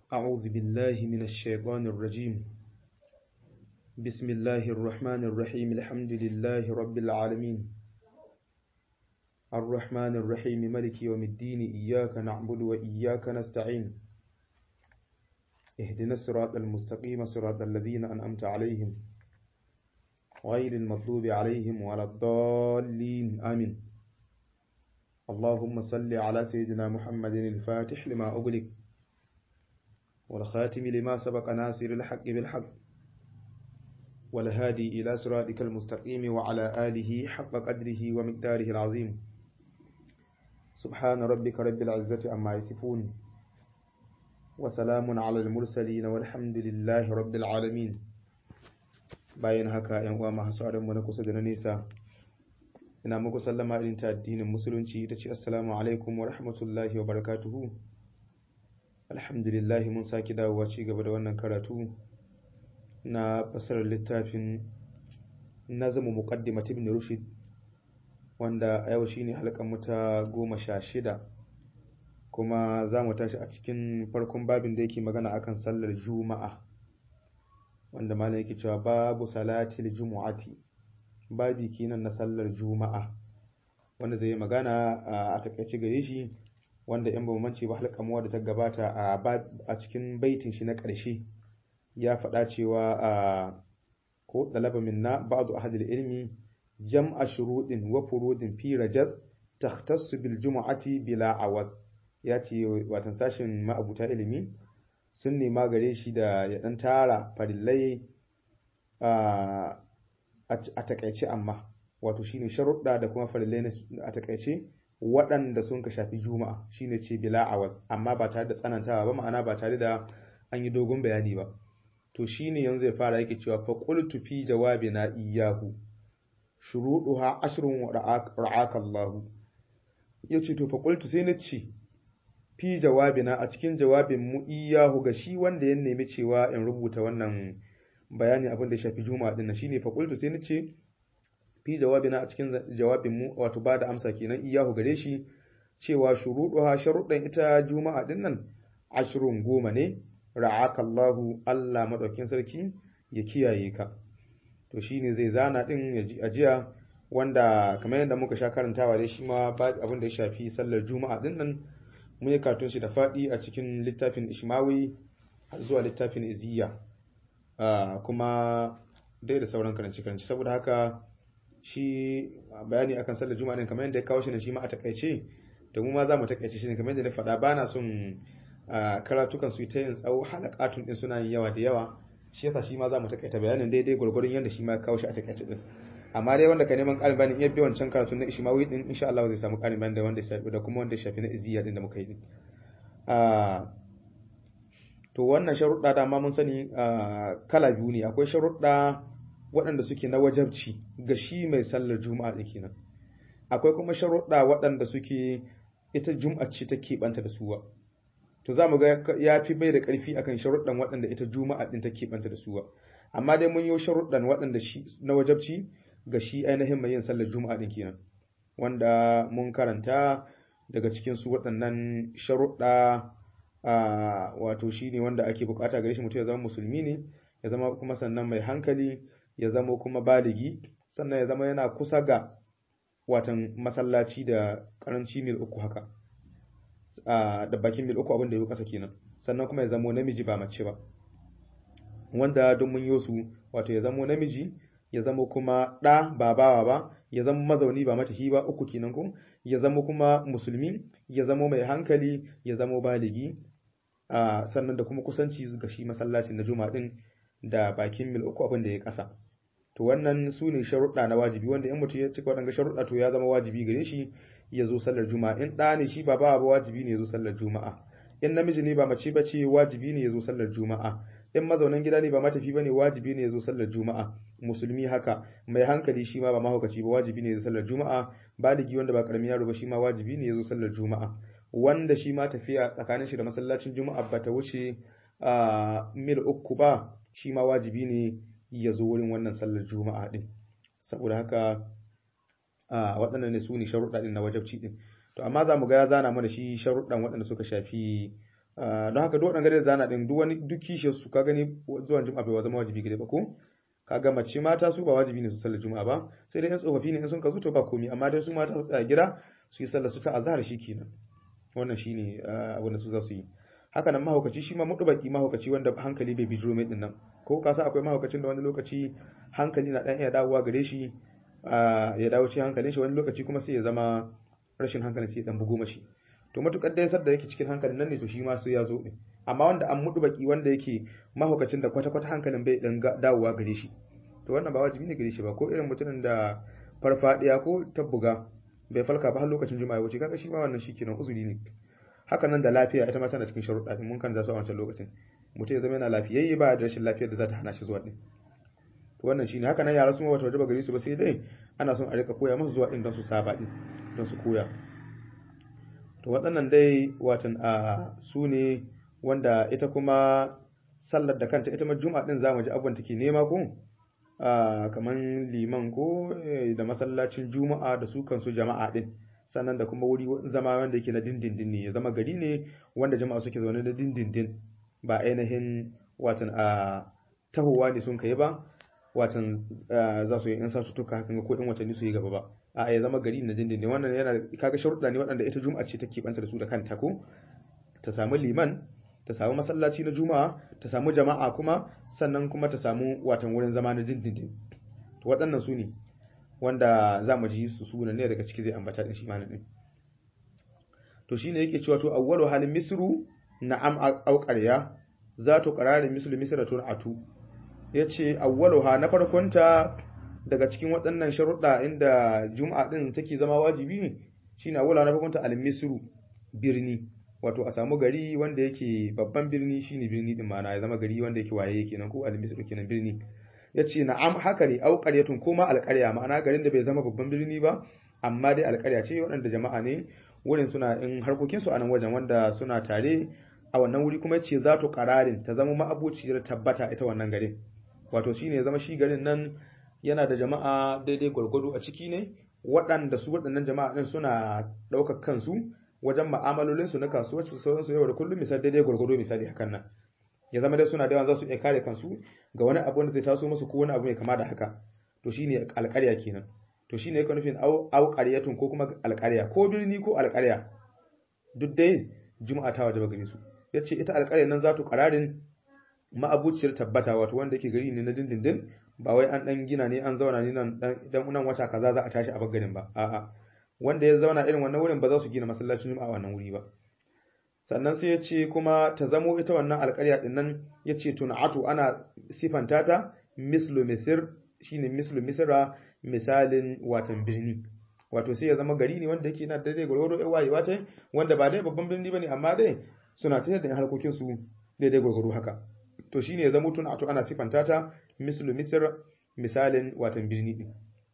أعوذ بالله من الشيطان الرجيم بسم الله الرحمن الرحيم الحمد لله رب العالمين الرحمن الرحيم ملك يوم الدين إياك نعبد وإياك نستعين اهدنا الصراط المستقيم صراط الذين أنعمت عليهم غير المغضوب عليهم ولا الضالين آمين اللهم صل على سيدنا محمد الفاتح لما أغلق والخاتم لما سبق ناصر الحق بالحق والهادي إلى صراطك المستقيم وعلى آله حق قدره ومقداره العظيم سبحان ربك رب العزة عما يصفون وسلام على المرسلين والحمد لله رب العالمين bayan haka ‘yan uwa masu mu na kusa da na nesa ina muku sallama irin ta addinin musulunci ta ce assalamu alaikum wa rahmatullahi wa barakatuhu alhamdulillah mun sake dawowa ci gaba da wannan karatu na fasarar littafin nazamu muqaddimat ibn rushd wanda a yau shine halkan mu ta goma sha shida kuma za mu tashi a cikin farkon babin da yake magana akan sallar juma'a wanda malam yake cewa babu salatil jumu'ati babi kenan na sallar juma'a wanda zai magana a takaice gare shi wanda in bamu mance ba halka mu da ta gabata a cikin baitin shi na ƙarshe ya faɗa cewa a ko talaba minna ba'du ahadil ilmi jam'a shurudin wa furudin fi rajaz takhtassu bil jumu'ati bila awaz ya ce watan sashin ma'abuta ilimi sun nema gare shi da ya dan tara farillai a takaice amma wato shine sharuɗa da kuma farillai a takaice waɗanda sun ka shafi juma'a shine ce bila awaz amma ba tare da tsanantawa ba ma'ana ba tare da an yi dogon bayani ba to shine yanzu ya fara yake cewa fa qultu fi jawabina iyyahu shuruduha ashrun wa ra'aka Allah yace to fa qultu sai na ce fi jawabina a cikin jawabin mu iyahu ga shi wanda ya nemi cewa in rubuta wannan bayani abin da ya shafi juma'a din shine fa qultu sai nace fi jawabina a cikin jawabin mu wato bada amsa kenan iyahu gare shi cewa shuruduha sharuɗan ita juma'a din nan ashrun goma ne ra'aka Allahu Allah madaukin sarki ya kiyaye ka to shine zai zana din ya ji ajiya wanda kamar yadda muka sha karantawa dai shi ma abin da ya shafi sallar juma'a din nan mun yi karatun shi da faɗi a cikin littafin ishmawi har zuwa littafin iziya kuma dai da sauran karanci karanci saboda haka shi bayani akan sallar juma'a din kamar yadda ya kawo shi ne shi ma a takaice da mu ma za mu takaice shi ne kamar yadda na faɗa ba na son karatukan su ta yin tsawo halakatun din suna yin yawa da yawa shi yasa shi ma za mu takaita bayanin daidai gwargwaron yadda shi ma ya kawo shi a takaice din amma dai wanda ka neman ƙarin bayani iya bi wancan karatu na Ishmawi din insha Allah zai samu ƙarin bayani da wanda shafi da kuma wanda shafi na Iziya din da muka yi din to wannan sharuɗa da ma mun sani kala biyu ne akwai sharuɗa waɗanda suke na wajabci ga shi mai sallar juma'a din kenan akwai kuma sharuɗa waɗanda suke ita juma'a ce ta keɓanta da suwa to za mu ga ya fi bai da ƙarfi akan sharuɗan waɗanda ita juma'a din ta keɓanta da suwa amma dai mun yi sharuɗan waɗanda shi na wajabci ga shi ainihin mai yin sallar juma'a din kenan wanda mun karanta daga cikin su waɗannan sharuɗa wato shi ne wanda ake bukata gare shi mutum ya zama musulmi ne ya zama kuma sannan mai hankali ya zama kuma baligi sannan ya zama yana kusa ga watan masallaci da karanci mil uku haka da bakin mil uku abin da ya kasa kenan sannan kuma ya zama namiji ba mace ba wanda don mun yi su wato ya zama namiji ya zama kuma ɗa ba bawa ba ya zama mazauni ba matahi ba uku kenan ko ya zama kuma musulmi ya zama mai hankali ya zama baligi a sannan da kuma kusanci ga shi masallacin na juma'a din da bakin mil uku abin da ya kasa to wannan su ne sharuɗa na wajibi wanda in mutum ya cika waɗanga sharuɗa to ya zama wajibi gare shi ya zo sallar juma'a in ɗa ne shi ba bawa ba wajibi ne ya zo sallar juma'a in namiji ne ba mace ba ce wajibi ne ya zo sallar juma'a in mazaunan gida ne ba matafi bane wajibi ne ya zo sallar juma'a musulmi haka mai hankali shi ma ba mahaukaci ba wajibi ne ya zo sallar juma'a baligi wanda ba karamin yaro ba shi ma wajibi ne ya zo sallar juma'a wanda shi ma tafiya tsakanin shi da masallacin juma'a ba ta wuce mil uku ba shi ma wajibi ne ya zo wurin wannan sallar juma'a din saboda haka a waɗannan ne su ne sharuɗa ɗin na wajabci ɗin to amma za mu ga ya zana mana shi sharuɗan waɗanda suka shafi don haka duk waɗanda zana din duk wani duk kishiyar su ka gani zuwan juma'a bai zama wajibi gare ba ko kaga mace mata su ba wajibi ne su sallar juma'a ba sai dai yan tsofaffi ne in sun ka zo to ba komai amma dai su mata su tsaya gida su yi sallar su ta azhar kenan wannan shine abin da su za su yi haka nan mahaukaci shi ma mudubaki mahaukaci wanda hankali bai bijiro mai dinnan ko ka sa akwai mahaukacin da wani lokaci hankali na dan iya dawowa gare shi ya dawo cikin hankalin shi wani lokaci kuma sai ya zama rashin hankali sai ya dan bugo mashi to matukar dai sadda yake cikin hankalin nan ne to shi ma sai ya zo ne amma wanda an mudubaki wanda yake mahaukacin da kwata kwata hankalin bai dan dawowa gare shi to wannan ba wajibi ne gare shi ba ko irin mutumin da farfadiya ko tabbuga bai falka ba har lokacin juma'a wuce kaga shi ma wannan shikenan uzuri ne haka nan da lafiya ita ma tana cikin sharuɗa din mun kan za su a wancan lokacin mutum ya zama yana lafiyayye ba da rashin lafiyar da za ta hana shi zuwa din to wannan shine haka nan yara su ma wata wajaba gare su ba sai dai ana son a rika koya musu zuwa din don su saba din don su koya to waɗannan dai watan a su ne wanda ita kuma sallar da kanta ita ma juma'a din zamu ji abubuwan take nema ko kamar liman ko da masallacin juma'a da su kansu jama'a din sannan da kuma wuri zama wanda yake na dindindin ne ya zama gari ne wanda jama'a suke zaune da dindindin ba ainihin watan a tahowa ne sun kai ba watan za su yi in sa su tuka hakan ko in watanni su yi gaba ba a ya zama gari na dindindin wannan yana kaga sharuɗa ne waɗanda ita juma'a ce take banta da su da kanta ko ta samu liman ta samu masallaci na juma'a ta samu jama'a kuma sannan kuma ta samu watan wurin zama na dindindin to waɗannan su ne wanda za mu ji su sunan ne daga ciki zai ambata din shi ma nan to shine yake cewa to awwalu halin misru na'am au qarya zatu qararin mislu misratun atu yace awwaluha na farkonta daga cikin waɗannan sharuɗa inda juma'a din take zama wajibi shine awwaluha na farkonta al misru birni wato a samu gari wanda yake babban birni shine birni din ma'ana ya zama gari wanda yake waye kenan ko al misru kenan birni ya ce na'am haka ne au qaryatun ko ma alƙarya ma'ana garin da bai zama babban birni ba amma dai alƙarya ce waɗanda jama'a ne wurin suna in harkokin su a nan wajen wanda suna tare a wannan wuri kuma ce za to qararin ta zama ma'abuciyar tabbata ita wannan garin wato shine ya zama shi garin nan yana da jama'a daidai gwargwado a ciki ne waɗanda su waɗannan jama'a din suna ɗaukar kansu wajen ma'amalolinsu na kasuwanci sauransu yau da kullum misali daidai gwargwado misali hakan nan ya zama dai suna da yawan za su iya kare kansu ga wani abu wanda zai taso musu ko wani abu mai kama da haka to shine alƙarya kenan to shine yake nufin au au qaryatun ko kuma alƙarya ko birni ko alƙarya duk dai juma'a ta wajaba gare su yace ita alƙarya nan za ta qararin ma'abuciyar tabbata wato wanda yake gari ne na dindindin ba wai an dan gina ne an zauna ne nan dan nan wata kaza za a tashi a bagarin ba a'a wanda ya zauna irin wannan wurin ba za su gina masallacin juma'a wannan wuri ba sannan sai ya ce kuma ta zamo ita wannan alƙarya din nan ya ce tuna'atu ana sifanta ta mislu misir shine mislu misra misalin watan birni wato sai ya zama gari ne wanda yake na daidai gwargwado ya wayewa ta wanda ba dai babban birni bane amma dai suna ta da harkokin su daidai gwargwado haka to shine ya zama tuna'atu ana sifanta ta mislu misr misalin watan birni din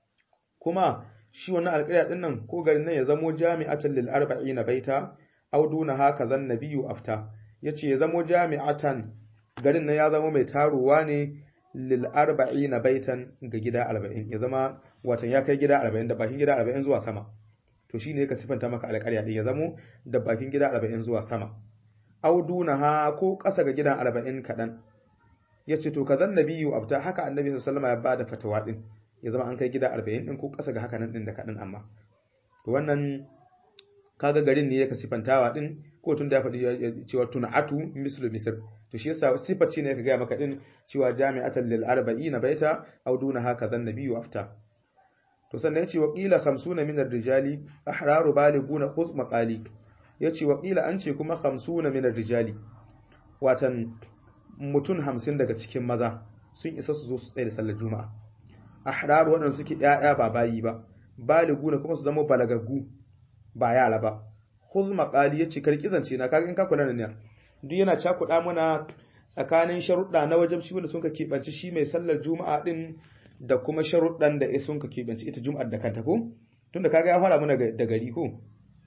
kuma shi wannan alƙarya din nan ko garin nan ya zamo jami'atan lil arba'ina baita auduna haka zan nabiyu afta yace ya zamo jami'atan garin nan ya zama mai taruwa ne lil arba'ina baitan ga gida 40 ya zama watan ya kai gida 40 da bakin gida 40 zuwa sama to shine ka sifanta maka alƙarya din ya zamo da bakin gida 40 zuwa sama auduna ha ko ƙasa ga gida 40 kadan yace to kazan nabiyu afta haka annabi sallallahu alaihi wasallam ya bada fatawa din ya zama an kai gida 40 din ko ƙasa ga haka nan din da kadan amma to wannan kaga garin ne yake sifantawa din ko tun da ya faɗi cewa tun'atu mislu misr to shi yasa sifar ce ne yake gaya maka din cewa jami'atan lil arba'ina baita aw duna haka zan nabiyyu afta to sannan yace wa qila 50 min ar-rijali ahraru baliguna khuz maqali yace wa qila an ce kuma 50 min ar-rijali watan mutun 50 daga cikin maza sun isa su zo su tsaye da sallar juma'a ahraru wadanda suke ƴaƴa ba bayi ba baliguna kuma su zama balagaggu ba yara ba khuz maqali yace karki zance na kaga in ka kula ne duk yana cakuɗa mana tsakanin sharuɗa na wajen shi wanda sun ka keɓanci shi mai sallar juma'a din da kuma sharuɗan da sun ka keɓanci ita juma'ar da kanta ko tunda kaga ya fara mana da gari ko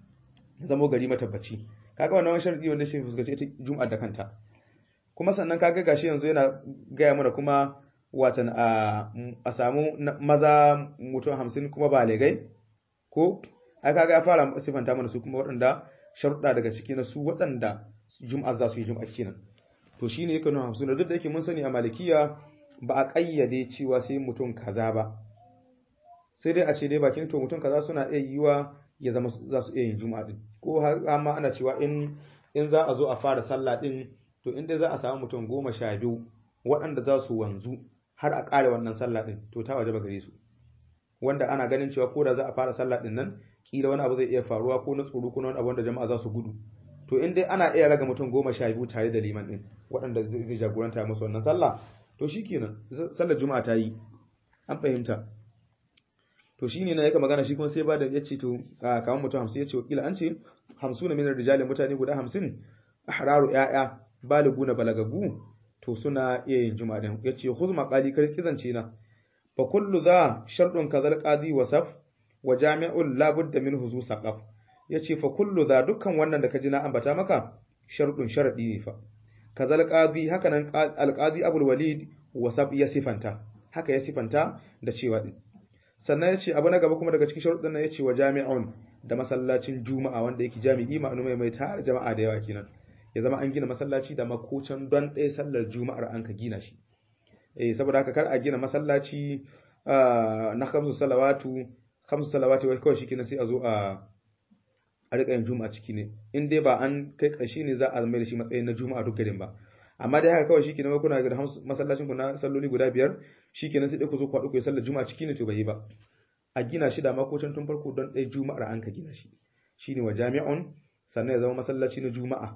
zamo gari matabbaci kaga wannan wani sharadi wanda shi fuskanci ita juma'ar da kanta kuma sannan kaga gashi yanzu yana gaya mana kuma watan a a samu maza mutum hamsin kuma balegai ko ai kaga ya fara sifanta mana su kuma waɗanda sharuɗa daga ciki na su waɗanda juma'a za su yi juma'a kenan to shine yake nuna hamsin duk da yake mun sani a malikiya ba a kayyade cewa sai mutum kaza ba sai dai a ce dai bakin to mutum kaza suna iya yiwa ya zama za su iya yin juma'a din ko har ma ana cewa in in za a zo a fara sallah din to inda za a samu mutum goma sha biyu waɗanda za su wanzu har a ƙare wannan sallah din to ta waje gare su wanda ana ganin cewa ko da za a fara sallah din nan kila wani abu zai iya faruwa ko na tsoro ko na wani abu wanda jama'a za su gudu to in dai ana iya raga mutum goma sha biyu tare da liman din waɗanda zai jagoranta musu wannan sallah to shikenan sallar juma'a ta yi an fahimta to shine na yaka magana shi kuma sai ba da ya ce to kamar mutum hamsin ya ce wakila an ce hamsu na minar rijalin mutane guda hamsin ahraru ya'ya baliguna balagagu to suna iya yin juma'a din ya ce huz maqali kar kizance na fa kullu za sharɗun kazal qadi wasaf wa jami'ul la budda minhu zu saqaf yace fa kullu za dukkan wannan da kaji na ambata maka sharɗun sharadi ne fa kazal qadi haka nan alqadi abul walid wasaf ya sifanta haka ya sifanta da cewa din sannan yace abu na gaba kuma daga cikin sharuɗin nan yace wa jami'un da masallacin juma'a wanda yake jami'i ma'anu mai mai tare jama'a da yawa kenan ya zama an gina masallaci da makocin don ɗaya sallar juma'ar an ka gina shi eh saboda haka kar a gina masallaci na khamsu salawatu khamsu salawatu wai kawai shikenan sai a zo a a rika yin juma'a ciki ne in dai ba an kai ƙarshe ne za a mai da shi matsayin na juma'a duk garin ba amma dai haka kawai shikenan wai kuna ga masallacin ku na salloli guda biyar shikenan sai dai ku zo ku haɗu ku yi sallar juma'a ciki ne to bai yi ba a gina shi da makocin tun farko don ɗaya juma'ar an ka gina shi shine wa jami'un sannan ya zama masallaci na juma'a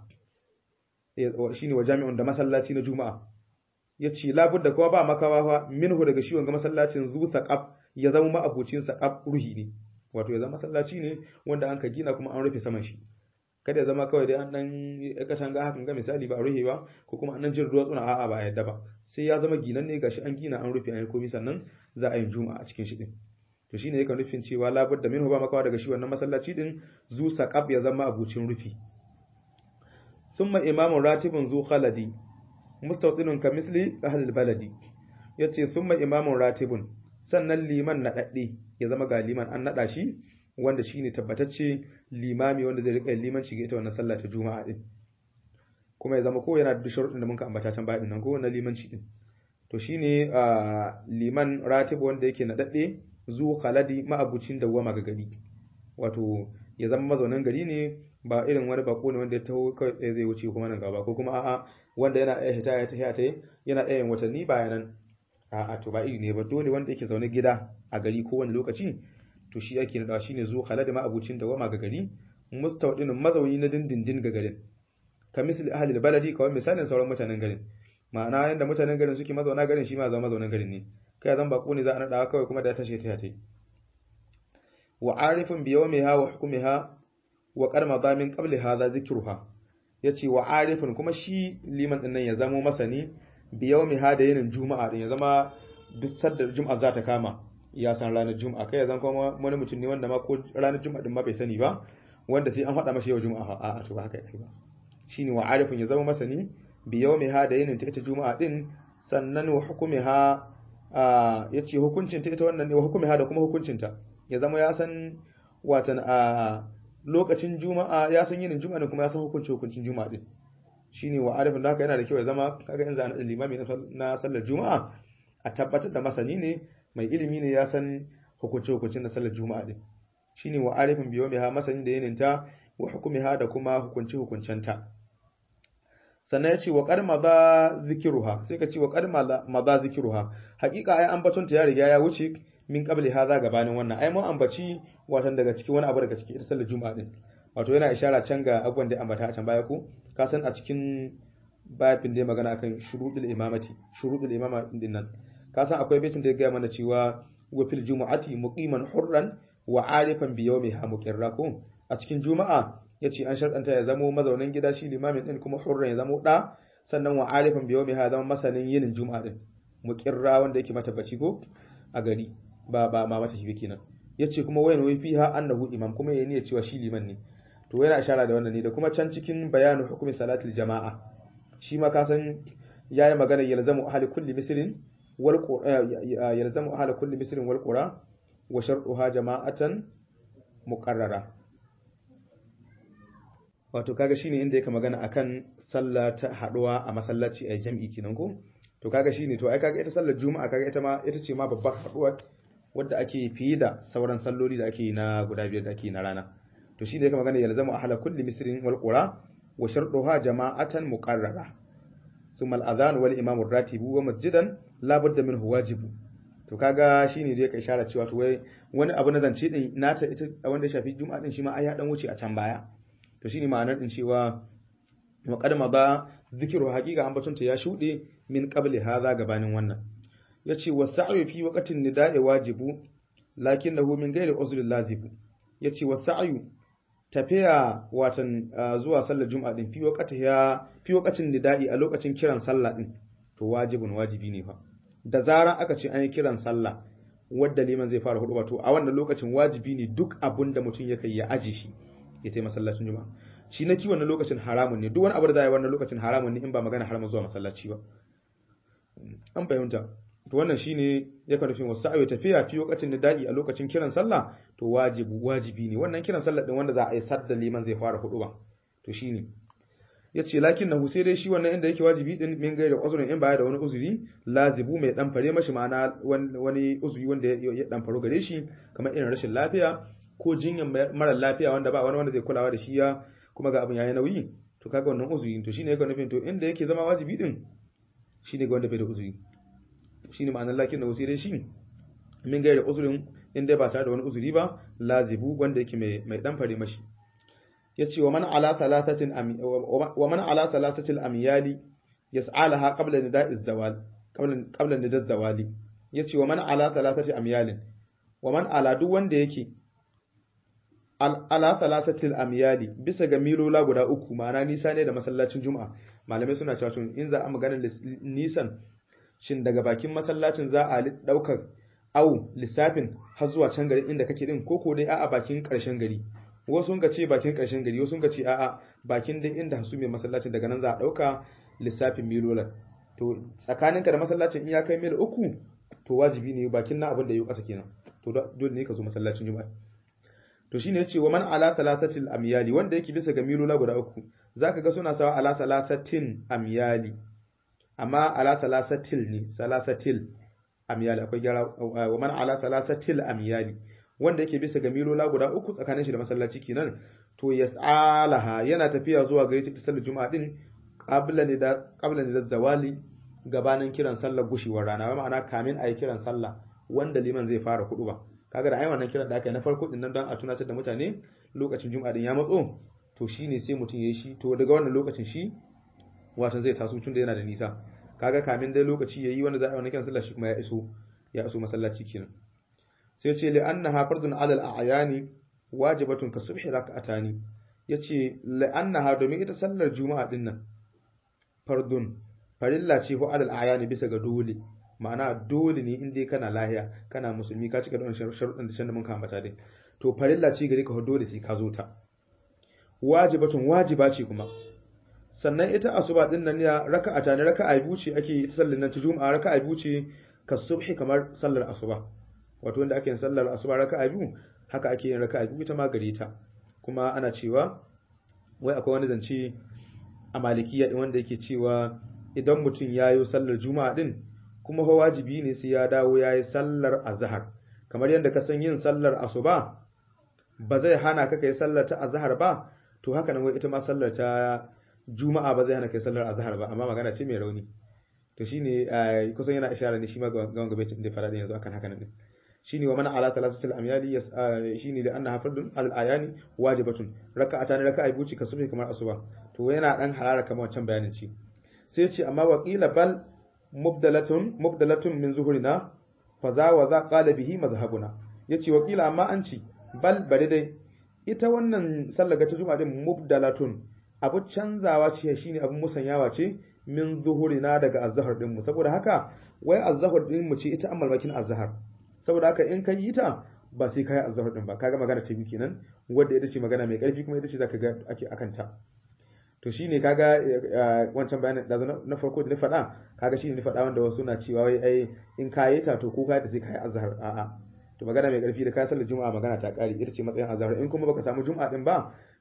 shine wa jami'un da masallaci na juma'a yace labudda kowa ba makawa fa minhu daga shi wanga masallacin zu saqaf ya zama ma'abucin saqaf ruhi ne wato ya zama masallaci ne wanda an ka gina kuma an rufe saman shi kada ya zama kawai dai an dan katanga hakan ga misali ba a rufe ba ko kuma an nan jin ruwa tsuna a'a ba a yadda ba sai ya zama ginan ne gashi an gina an rufe an yi komai sannan za a yi juma'a a cikin shi din to shine yakan nufin cewa labudda minhu ba makawa daga shi wannan masallaci din zu saqaf ya zama abucin rufi ثم إمام راتب ذو خلدي مستوطن كمثل أهل البلد yace summa imamun ratibun sannan liman naɗaɗɗe ya zama ga liman an naɗa shi wanda shine tabbatacce limami wanda zai rika limanci ga ita wannan sallah ta juma'a din kuma ya zama ko yana da sharuɗin da muka ambata can bayan nan ko wannan limanci din to shine liman ratib wanda yake naɗaɗɗe zu khaladi ma'abucin dawwama ga gari wato ya zama mazaunin gari ne ba irin wani bako ne wanda ya taho kawai tsaye zai wuce kuma nan gaba ko kuma a'a wanda yana iya hita ya tafiya ta yana iya yin watanni bayanan a'a to ba iri ne ba dole wanda yake zaune gida a gari ko wani lokaci to shi yake nadawa shine zuwa khala da ma'abucin da wama ga gari mustawdinin mazauni na dindindin ga garin ka misali ahli baladi kawai misalin sauran mutanen garin ma'ana yanda mutanen garin suke mazauna garin shi ma zama mazaunan garin ne kai zan bako ne za a nada kawai kuma da ya tashi ta ta wa arifin bi yawmiha wa hukmiha wa qarma zamin qabli hadha zikruha yace wa arifin kuma shi liman din nan ya zamo masani bi yawmiha da yinin juma'a din ya zama duk sadda juma'a za ta kama ya san ranar juma'a kai ya zan kuma wani mutum ne wanda ma ko ranar juma'a din ma bai sani ba wanda sai an faɗa masa yau juma'a a'a to ba haka yake ba shine wa arifin ya zama masani bi yawmiha da yinin ta ita juma'a din sannan wa hukumiha yace hukuncin ta ita wannan ne wa hukumiha da kuma hukuncinta ya zama ya san watan a lokacin juma'a ya san yinin juma'a ne kuma ya san hukunci hukuncin juma'a din shine wa arifin da haka yana da kyau ya zama kaga in zana limami na sallar juma'a a tabbatar da masani ne mai ilimi ne ya san hukunci hukuncin na sallar juma'a din shine wa arifin biyo mai ha masani da yinin ta wa hukumiha da kuma hukunci hukuncen ta sannan ya ce wa qad madha zikruha sai ka ce wa qad madha zikruha hakika ai ambaton ta ya riga ya wuce min qabli hadha gabanin wannan ai mun ambaci watan daga cikin wani abu daga cikin ita sallar juma'a din wato yana ishara can ga abubuwan da ambata a can baya ko ka san a cikin babin da magana akan shurudul imamati shurudul imama din nan ka san akwai baitin da ya gaya mana cewa wa fil jumu'ati muqiman hurran wa arifan bi yawmiha muqirra ko a cikin juma'a yace an sharɗanta ya zamo mazaunin gida shi limamin din kuma hurran ya zamo da sannan wa arifan bi yawmiha zama masanin yinin juma'a din muqirra wanda yake matabbaci ko a gari ba ba ma mata shi kenan yace kuma wayan wai fiha annahu imam kuma yayin ya cewa shi liman ne to yana ishara da wannan ne da kuma can cikin bayanu hukumi salatul jama'a shi ma ka san yayi magana yalzamu ahli kulli misrin wal yalzamu ahli kulli misrin wal qura wa shartuha jama'atan muqarrara wato kaga shine inda yake magana akan sallah ta haduwa a masallaci a jam'i kenan ko to kaga shine to ai kaga ita sallar juma'a kaga ita ma ita ce ma babbar haduwa wadda ake fiye da sauran salloli da ake na guda biyar da ake na rana to shine yake magana yalzamu ahla kulli misrin wal qura wa shartuha jama'atan muqarrara thumma al adhan wal imam ar-ratibu wa masjidan la budda minhu wajibu to kaga shine da yake isharar cewa to wai wani abu na zance din nata ita wanda ya shafi juma'a din shi ma ai ya dan wuce a can baya to shine ma'anar din cewa wa qadama ba zikiru haqiqa ambatunta ya shude min qabli hadha gabanin wannan yace wasa'yu fi waqtin nida'i wajibu lakinnahu min ghairi uzri lazibu yace wasa'yu tafiya watan zuwa sallar juma'a din fi waqtiha fi waqtin nida'i a lokacin kiran sallah din to wajibun wajibi ne fa da zaran aka ce an yi kiran sallah wadda liman zai fara hudu to a wannan lokacin wajibi ne duk abun da mutum ya kai ya aje shi ya tai masallacin juma'a shi na kiwon lokacin haramun ne duk wani abu da za a yi wannan lokacin haramun ne in ba magana haramun zuwa masallaci ba an fahimta to wannan shine ya kan nufin wasu ayo tafiya fi lokacin da da'i a lokacin kiran sallah to wajibu wajibi ne wannan kiran sallah din wanda za a yi sadda liman zai fara hudu ba to shine yace lakin nahu sai dai shi wannan inda yake wajibi din min gaida uzurin in baya da wani uzuri lazibu mai dan fare mashi ma'ana wani uzuri wanda ya dan faro gare shi kamar irin rashin lafiya ko jinyar mara lafiya wanda ba wani wanda zai kulawa da shi ya kuma ga abin yayi nauyi to kaga wannan uzuri to shine yake nufin to inda yake zama wajibi din shine ga wanda bai da uzuri shine ma'anar lakin nahu sai dai shi min gaida uzurin in dai ba tare da wani uzuri ba lazibu wanda yake mai mai dan fare mashi yace wa man ala thalathatin wa man ala thalathatil amyali yas'alaha qabla nida'iz zawal qabla qabla nidaz zawali yace wa man ala thalathati amyalin wa man ala duk wanda yake ala thalathatil amyali bisa ga milola guda uku ma'ana nisa ne da masallacin juma'a malamai suna cewa in za a magana nisan shin daga bakin masallacin za a daukar au lissafin har zuwa can gari inda kake din koko dai a'a bakin karshen gari wasu sun ce bakin ƙarshen gari wasu sun ce a'a bakin dai inda hasu mai masallacin daga nan za a ɗauka lissafin milolan to tsakaninka da masallacin in ya kai mil uku to wajibi ne bakin na abin da ya ƙasa kenan to dole ne ka zo masallacin juma'a to shine yace wa man ala thalathatil amyali wanda yake bisa ga milola guda uku zaka ga suna sawa ala salasatin amyali amma ala salasatil ne salasatil amyali akwai gyara wa man ala salasatil amyali wanda yake bisa ga milola guda uku tsakanin shi da masallaci kenan to yas'alaha yana tafiya zuwa gare ta sallar juma'a din qabla ne da qabla ne da zawali gabanin kiran sallar gushewar rana wa ma'ana kamin ayi kiran sallah wanda liman zai fara kudu ba kaga da ai wannan kiran da aka yi na farko din nan don a tunatar da mutane lokacin juma'a din ya matso to shine sai mutum yayi shi to daga wannan lokacin shi wato zai taso tun da yana da nisa kaga kamin dai lokaci yayi wanda za a yi wannan kiran sallah shi kuma ya iso ya iso masallaci kenan sai ce li'annaha fardun 'ala al-a'yani wajibatun ka subhi rak'atani yace li'annaha domin ita sallar juma'a din nan fardun farilla ce ko 'ala al-a'yani bisa ga dole ma'ana dole ne in dai kana lahiya kana musulmi ka cika da wannan sharuɗin da shanda mun ka ambata dai to farilla ce gare ka dole sai ka zo ta wajibatun wajiba ce kuma sannan ita asuba din nan ya raka'ata ne raka'a biyu ce ake ita sallar nan ta juma'a raka'a biyu ce ka subhi kamar sallar asuba wato wanda ake yin sallar asuba raka'a biyu haka ake yin raka'a biyu ita ma gare ta kuma ana cewa wai akwai wani zance a malikiya din wanda yake cewa idan mutum ya yi sallar juma'a din kuma fa wajibi ne sai ya dawo ya yi sallar azhar kamar yadda ka san yin sallar asuba ba zai hana ka kai sallar ta azhar ba to haka nan wai ita ma sallar ta juma'a ba zai hana kai sallar azhar ba amma magana ce mai rauni to shine kusan yana ishara ne shi ma ga gaban gabe da fara yanzu akan haka nan din shine wa man ala thalathatil amyali shine da annaha fardun al ayani wajibatun raka'atan raka'a biyu ka subhi kamar asuba to yana dan harara kamar wancan bayanin ci sai ce amma waqila bal mubdalatun mubdalatun min zuhurina fa za wa za qala bihi madhhabuna yace waqila amma an ci bal bari dai ita wannan sallar ta juma'a din mubdalatun abu canzawa ce shine abun musanyawa ce min zuhurina daga azhar din mu saboda haka wai azhar din mu ce ita amal bakin azhar saboda haka in kai yi ta ba sai kai azhar din ba kaga magana ce biki nan wanda ita ce magana mai karfi kuma ita ce zaka ga ake akan ta to shine kaga wancan bayanin da na farko da na faɗa kaga shine na faɗa wanda wasu na cewa wai ai in kai ta to ko kai ta sai kai azhar a'a to magana mai karfi da ka sallar juma'a magana ta kare ita ce matsayin azhar in kuma baka samu juma'a din ba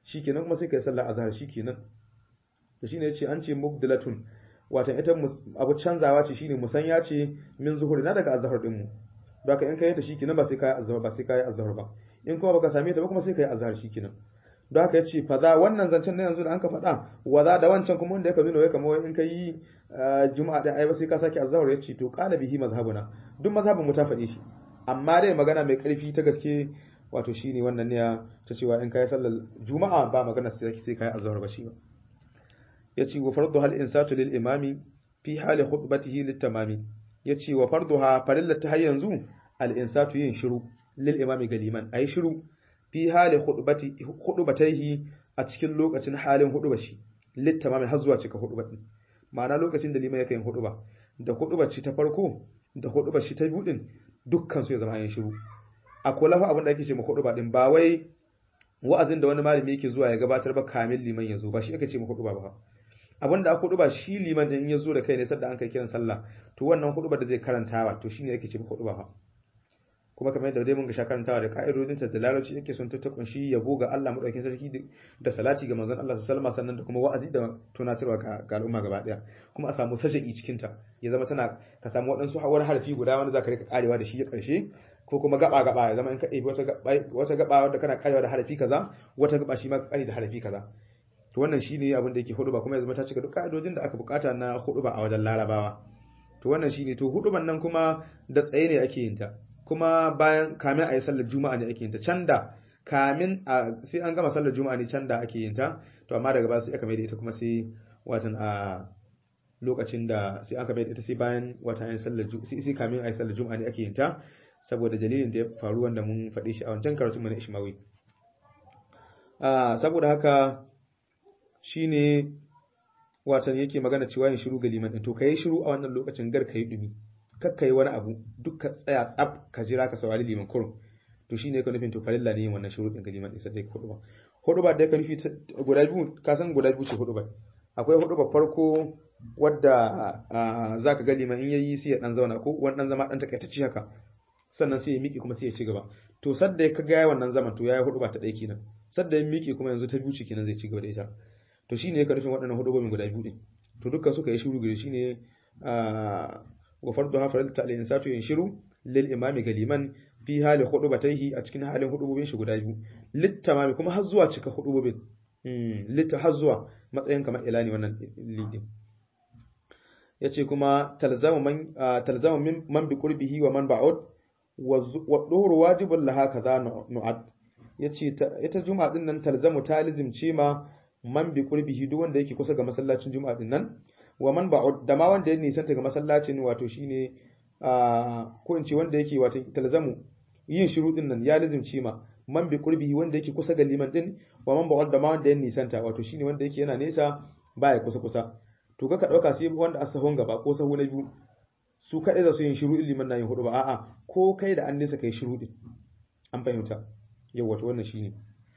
shikenan kuma sai kai sallar azhar shikenan to shine yace an ce mubdilatun watan ita abu canzawa ce shine musanya ce min zuhuri na daga azhar din mu baka in kai ta shikenan ba sai kai azhar ba sai kai azhar ba in kuma baka same ta ba kuma sai kai azhar shikenan don haka yace fa za wannan zancen na yanzu da an ka faɗa wa za da wancan kuma wanda yake nuna wai kamar in kai juma'a da ai ba sai ka sake azhar yace to qala bihi mazhabuna duk mazhabin mu ta faɗe shi amma dai magana mai ƙarfi ta gaske wato shine wannan ne ta cewa in kai sallar juma'a ba magana sai sai kai azhar ba shi ba yace wa fardu hal insatu lil imami fi hali khutbatihi lit tamami yace wa farduha farilla ta yanzu al insatu yin shiru lil imami galiman ayi shiru fi hali khutbati khutbatayhi a cikin lokacin halin huduba shi lit tamami har zuwa cika huduba din ma'ana lokacin da liman yake yin huduba da hudubar shi ta farko da hudubar shi ta biyu din dukkan su ya zama yin shiru a kula fa abin da ake ce ma huduba din ba wai wa'azin da wani malami yake zuwa ya gabatar ba kamin liman ya zo ba shi ake ce ma huduba ba abin da aka huduba shi liman din ya zo da kai ne sadda an kai kiran sallah to wannan huduba da zai karantawa to shine yake ce ma huduba ba kuma kamar yadda dai mun ga sha karantawa da ka'idodin ta da larabci yake son ta kunshi yabo ga Allah madaukakin sarki da salati ga manzon Allah sallallahu alaihi sannan da kuma wa'azi da tunatarwa ga al'umma gaba daya kuma a samu sajai cikin ta ya zama tana ka samu waɗansu wani harfi guda wanda zaka rika karewa da shi ya karshe ko kuma gaba gaba ya zama in ka ɗebi wata gaba wata gaba wanda kana karewa da harafi kaza wata gaba shi ma ka kare da harafi kaza to wannan shine abin da yake huduba kuma ya zama ta cika duk ka'idodin da aka bukata na huduba a wajen larabawa to wannan shine to huduban nan kuma da tsaye ne ake yin ta kuma bayan kamin a yi sallar juma'a ne ake yin ta can da kamin a sai an gama sallar juma'a ne can da ake yin ta to amma daga baya sai aka mai da ita kuma sai watan a lokacin da sai aka mai da ita sai bayan watan ayin sallar sai sai kamin a yi sallar juma'a ne ake yin ta saboda dalilin da ya faru wanda mun faɗi shi a wancan karatun mu na Ishmawi saboda haka shine watan yake magana cewa yin shiru ga liman din to kai shiru a wannan lokacin gar kai dumi kakka yi wani abu duk ka tsaya tsab ka jira ka saurari liman kurum to shine ka nufin to farilla ne yin wannan shiru din ga liman din sai ka hudu ba hudu ba da ka nufi guda biyu ka san guda biyu ce hudu ba akwai hudu ba farko wadda zaka ga liman in yayi sai ya dan zauna ko wani dan zama dan takaitacce haka sannan sai ya miƙe kuma sai ya ci gaba to sadda ya kaga yayi wannan zaman to yayi hudu ba ta ɗaya kenan sadda ya miƙe kuma yanzu ta biyu ce kenan zai ci gaba da ita to shine ka nufin waɗannan hudu guda biyu din to dukkan suka yi shiru gare shine wa farduha farilta al-insatu yanshiru lil imami galiman fi hali hudubatayhi a cikin halin hudubobin shi guda biyu littamami kuma har zuwa cika hudubobin mm litta har zuwa matsayin kamar ilani wannan lidin yace kuma talzamu man talzamu min man bi qurbihi wa man ba'ud wa dhuhru wajibun laha kaza nu'ad yace ita juma'a din nan talzamu talizim ce ma man bi qurbihi duk wanda yake kusa ga masallacin juma'a din nan wa man ba'ud da ma wanda ya nisanta ga masallacin wato shine ko in ce wanda yake wato talzamu yin shiru din nan ya lazimci ma man bi qurbihi wanda yake kusa ga liman din wa man ba'ud da ma wanda ya nisanta wato shine wanda yake yana nesa baya kusa kusa to ka dauka sai wanda a sahun gaba ko sahu na biyu su kadai za su yin shiru liman na yin hudu ba a'a ko kai da an nesa kai shiru din an fahimta yau wato wannan shine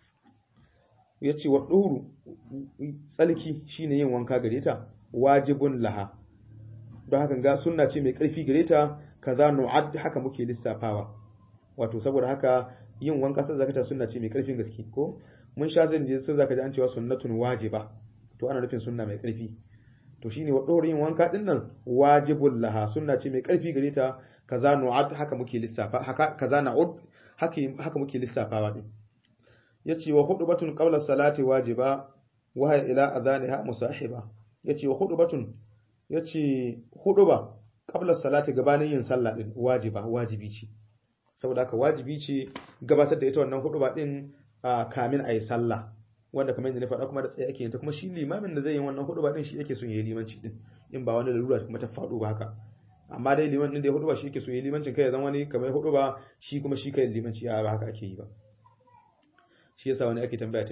yace wa duhuru tsalki shine yin wanka gare ta wajibun laha don haka ga sunna ce mai ƙarfi gare ta kaza nu'ad haka muke lissafawa wato saboda haka yin wanka sai zakata sunna ce mai ƙarfin gaske ko mun sha zan je sai zaka ji an cewa sunnatun wajiba to ana nufin sunna mai ƙarfi to shine wa dore yin wanka din nan wajibul laha sunna ce mai ƙarfi gare ta kaza nu'ad haka muke lissafa haka kaza na'ud haka haka muke lissafawa din yace wa hudubatun qabla salati wajiba wa ila adhaniha musahiba yace wa hudubatun yace huduba qabla salati gabanin yin sallah din wajiba wajibi ce saboda haka wajibi ce gabatar da ita wannan huduba din kamin ayi sallah wanda kamar yadda na faɗa kuma da tsaye ake yin ta kuma shi limamin da zai yi wannan huduba din shi yake son yayi limanci din in ba wani lalura kuma ta faɗo ba haka amma dai liman din da ya huduba shi yake son yayi limancin kai ya zama wani kamar huduba shi kuma shi kai limanci a ba haka ake yi ba shi yasa wani ake tambaya ta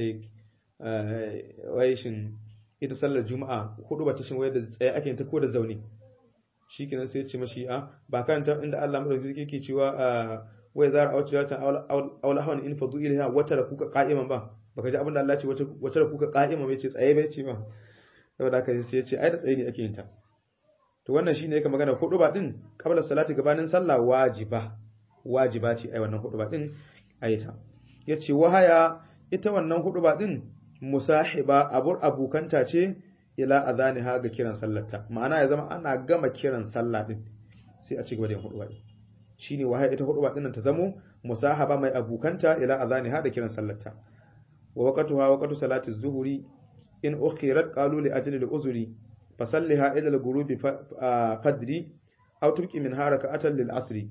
wai shin ita sallar juma'a hudu ba ta shin wayar da tsaye ake yin ta ko da zaune shikenan sai ya ce mashi a ba kan ta inda Allah madaukakin yake cewa wai zara a wacce ta aula hawan in fadu ilaha wata da kuka qa'iman ba baka ji abin da Allah ce wata da kuka qa'iman bai ce tsaye bai ce ba saboda haka sai ya ce ai da tsaye ne ake yin ta to wannan shine yake magana hudu ba din qabla salati gabanin sallah wajiba wajiba ce ai wannan hudu ba din ayita yace wahaya ita wannan hudu ba din musahiba abur abukanta ce ila azaniha ga kiran sallarta ma'ana ya zama ana gama kiran sallah din sai a ci gaba da yin huduba din shine wahai ita huduba din ta zamo musahaba mai abukanta ila azaniha da kiran sallarta wa waqtuha waqtu salati az-zuhri in ukhirat qalu li ajli al-uzri fasalliha ila al-ghurubi fadri aw turki min harakatan lil asri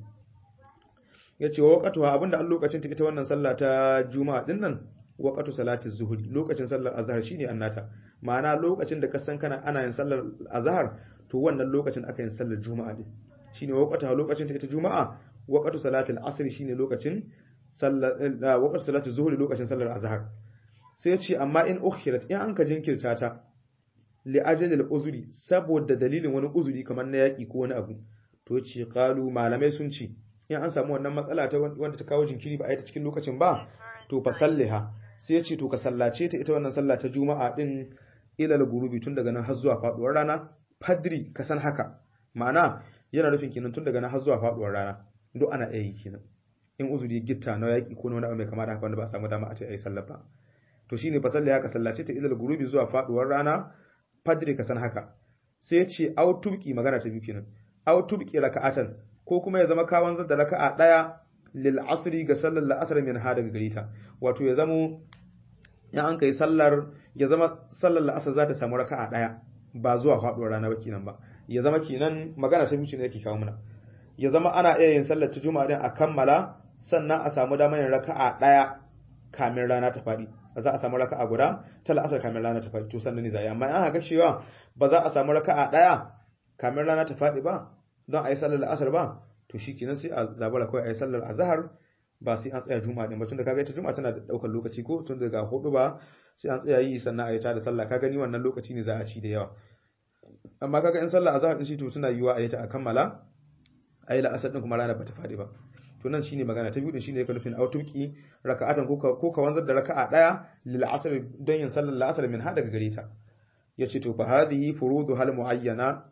yace wa waqtuha abinda an lokacin ta ita wannan sallah ta juma'a din nan waqtu salati az-zuhri lokacin sallar azhar shine annata ma'ana lokacin da ka san kana ana yin sallar azhar to wannan lokacin aka yin sallar juma'a din shine waqtuha lokacin ta ita juma'a waqtu salatil asr shine lokacin sallar waqtu salati zuhri lokacin sallar azhar sai ce amma in ukhirat in an ka jinkirta ta li ajalil uzuri saboda dalilin wani uzuri kamar na yaki ko wani abu to ce qalu malamai sun ce in an samu wannan matsala ta wanda ta kawo jinkiri ba a yi ta cikin lokacin ba to fa salliha sai ce to ka sallace ta ita wannan sallah ta juma'a din ilal gurubi tun daga nan har zuwa faduwar rana fadri ka san haka ma'ana yana nufin kenan tun daga nan har zuwa faduwar rana duk ana iya yi kenan in uzuri gitta na yaki ko wani abu mai kama da haka wanda ba a samu dama a ta yi sallah ba to shine fa salliha ka sallace ta ilal gurubi zuwa faduwar rana fadri ka san haka sai ce au tubki magana ta biyu kenan au tubki raka'atan ko kuma ya zama kawan da raka'a daya lil asri ga sallar la'asar min ha daga garita wato ya zamo ya an kai sallar ya zama sallar la'asar za ta samu raka'a daya ba zuwa faduwar rana ba kenan ba ya zama kenan magana ta biyu ne yake kawo mana ya zama ana iya yin sallar ta juma'a din a kammala sannan a samu damar yin raka'a daya kamin rana ta fadi ba za a samu raka'a guda ta la'asar kamin rana ta fadi to sannan ne zai amma an haka cewa ba za a samu raka'a daya kamin rana ta fadi ba don a yi sallar la'asar ba to shi kenan sai a zabara kawai a yi sallar azhar ba sai an tsaya juma'a din ba tunda kaga ita juma'a tana da daukar lokaci ko tun daga hudu ba sai an tsaya yi sannan a yi ta da sallah ka gani wannan lokaci ne za a ci da yawa amma kaga in sallar azhar din shi to tana yiwa a yi ta a kammala a yi la'asar din kuma rana ba ta fadi ba to nan shine magana ta biyu din shine yake nufin autuki raka'atan ko ka ko ka wanzar da raka'a daya lil asr don yin sallar la'asar min ha daga gare ta yace to fa hadhihi furudu hal muayyana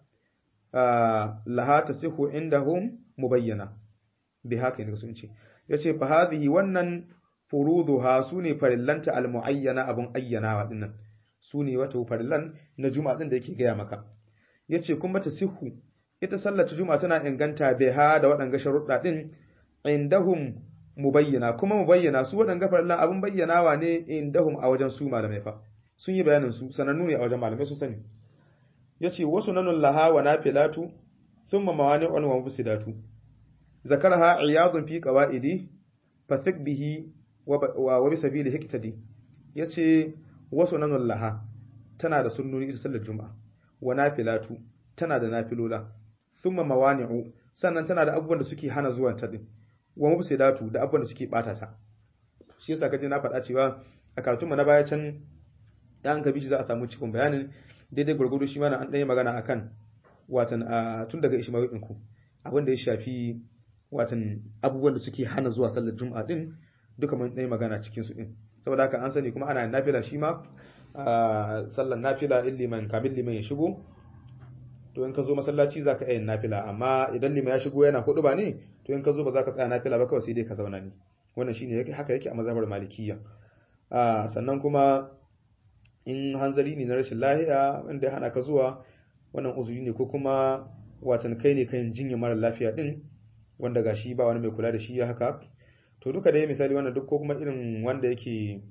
laha tasihu indahum mubayyana bi haka ne sun ce yace fa hadhihi wannan furuduha sune farillanta almuayyana abun ayyanawa dinnan sune wato farillan na juma'a din da yake gaya maka yace kuma tasihu ita sallar juma'a tana inganta biha da waɗanga sharuɗa din indahum mubayyana kuma mubayyana su waɗanga farillan abun bayyanawa ne indahum a wajen su malamai fa sun yi bayanin su sanannu ne a wajen malamai su sani yace wasu nanun laha wa nafilatu thumma mawani'un wa mufsidatu ذكرها عياض في قواعده فثق به وبسبيل هكتدي yace wasu nanun laha tana da sunnoni ita sallar juma'a wa nafilatu tana da nafilola thumma mawani'u sannan tana da abubuwan da suke hana zuwan ta din wa mufsidatu da abubuwan da suke bata ta shi yasa kaje na faɗa cewa a karatun mu na baya can yan ka bishi za a samu cikin bayanin daidai gurgudu shi ma an ɗaya magana akan watan tun daga ishmawi ɗinku abin da ya shafi watan abubuwan da suke hana zuwa sallar juma'a din duka mun ɗaya magana cikin su din saboda haka an sani kuma ana nafila shi ma sallar nafila in liman kamin liman ya shigo to in ka zo masallaci za ka yin nafila amma idan liman ya shigo yana hudu ba ne to in ka zo ba za ka tsaya nafila ba kawai sai dai ka zauna ne wannan shine yake haka yake a mazhabar malikiyya sannan kuma in hanzari ne na rashin lahiya wanda ya hana ka zuwa wannan uzuri ne ko kuma watan kai ne kan jinya mara lafiya din wanda gashi ba wani mai kula da shi ya haka to duka dai misali wannan duk ko kuma irin wanda yake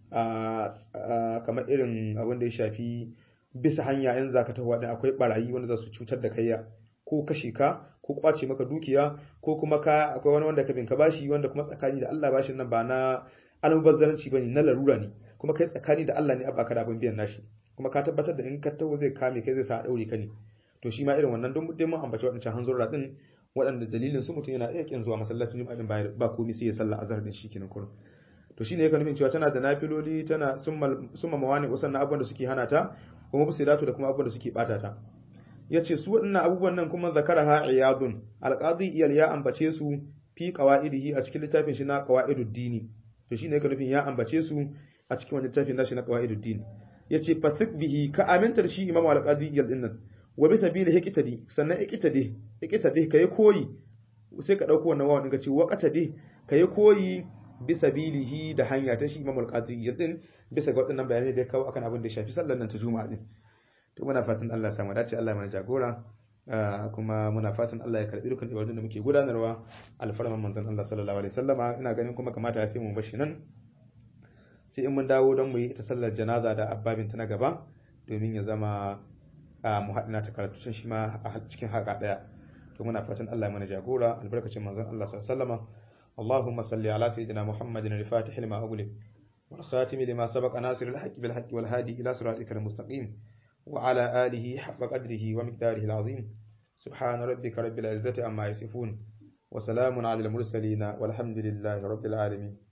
kamar irin abin da ya shafi bisa hanya in zaka tafi wadin akwai barayi wanda za su cutar da kai ko kashe ka ko kwace maka dukiya ko kuma ka akwai wani wanda ka bin ka bashi wanda kuma tsakani da Allah bashin nan ba na almubazzaranci bane na larura ne kuma kai tsakani da Allah ne a baka da abin biyan nashi kuma ka tabbatar da in ka taho zai kame kai zai sa a daure ka ne to shi ma irin wannan don dai mun ambaci waɗancan hanzurra din waɗanda dalilin su mutum yana iya kin zuwa masallacin juma'a din ba komai sai ya sallah azhar din shikenan kullum to shine yake nufin cewa tana da nafiloli tana summa mawani usan abubuwan da suke hana ta kuma busiratu da kuma abubuwan da suke bata ta yace su waɗannan abubuwan nan kuma zakaraha iyadun alqadi iyal ya ambace su fi qawaidihi a cikin littafin shi na qawaidud dini to shine yake nufin ya ambace su a cikin wannan littafin nashi na qawaidud dini yace fasik bihi ka amintar shi imamu alqadi iyal din nan wa bi sabili hikitadi sannan ikitadi ikitadi kai koyi sai ka dauko wannan wawan ka ce waqatadi kai koyi bi sabilihi da hanya ta shi Imam al-Qadi yadin bisa ga waɗannan bayanai da ya kawo akan abin da ya shafi sallar nan ta juma'a din to muna fatan Allah ya samu dace Allah ya mana jagora kuma muna fatan Allah ya karbi dukkan ibadun da muke gudanarwa alfarman manzon Allah sallallahu alaihi wasallama ina ganin kuma kamata ya sai mu bashi nan sai in mun dawo don mu yi ita sallar janaza da abbabin ta na gaba domin ya zama mu haɗina ta karatu shi ma a cikin haka ɗaya to muna fatan Allah ya mana jagora albarkacin manzon Allah sallallahu alaihi wasallama اللهم صل على سيدنا محمد الفاتح لما أغلق والخاتم لما سبق ناصر الحق بالحق والهادي إلى صراطك المستقيم وعلى آله حق قدره ومقداره العظيم سبحان ربك رب العزة عما يصفون وسلام على المرسلين والحمد لله رب العالمين